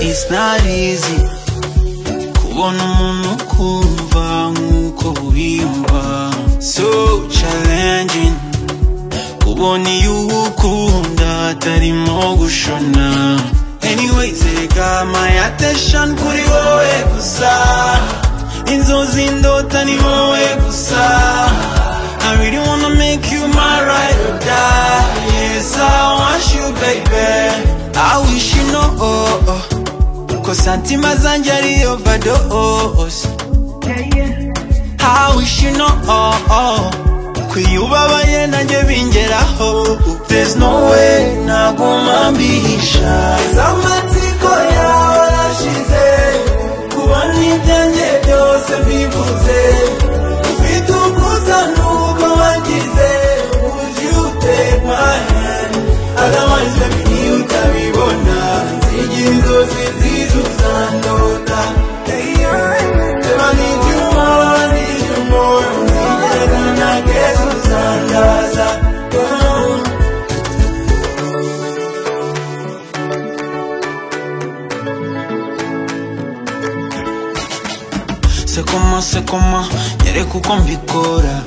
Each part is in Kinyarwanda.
It's not easy kubona umuntu ukumva nk'uko wiyumva So challenging kubona iyo ukunda atarimo gushona Anyways reka my attention kuri wowe gusa inzozi ndota ni wowe gusa I really wanna make you my ride or die Yes I want you baby I wish you know oh, oh. Ko santima zanjye ari overdose How wish you know oh, oh. Kwiyubabaye nanjye bingeraho There's no way naguma mbihisha Zamatsiko yawe arashize Kubona ibyanjye byose mbivuze Ufite ukusa nuko wagize Would you take my hand Otherwise baby niyo utabibona Nzijya inzozi nziza uzandota If I need you more, I need you more Nzigera na keza uzandaza Oh. Se coma, se coma, nyereka uko mbikora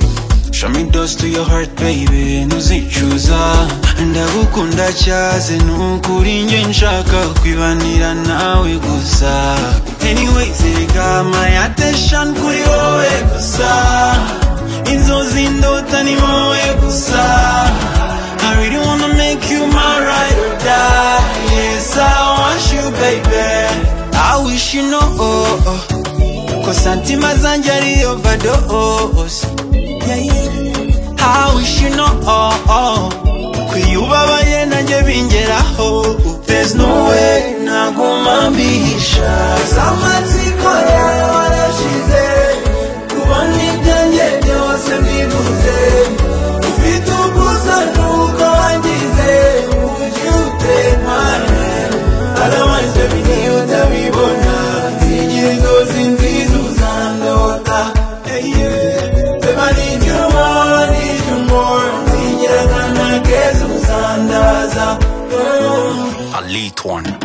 Show me those to your heart baby, ntuzicuza Ndagukunda cyaze nukuri njye nshaka kwibanira nawe gusa Anyways, reka my attention kuri wowe gusa Inzozi ndota ni wowe gusa I really wanna make you my ride or die Yes, I want you baby I wish you know oh, oh. Ko santima zanjye ari overdose Yeah, yeah. I wish you know oh, oh. Kwiyubabaye nanjye bingeraho There's no way naguma mbihisha Zamatsiko yawe arashize Kubona ibyanjye byose mbivuze Ufite ugusa nuko wangize Would you take my hand Otherwise baby niyo utabibona Nzigire inzozi nziza uzandota Hey, yeah. Babe, I need you more, I need you more Nzigire akana keza uzandaza Oh. A late one.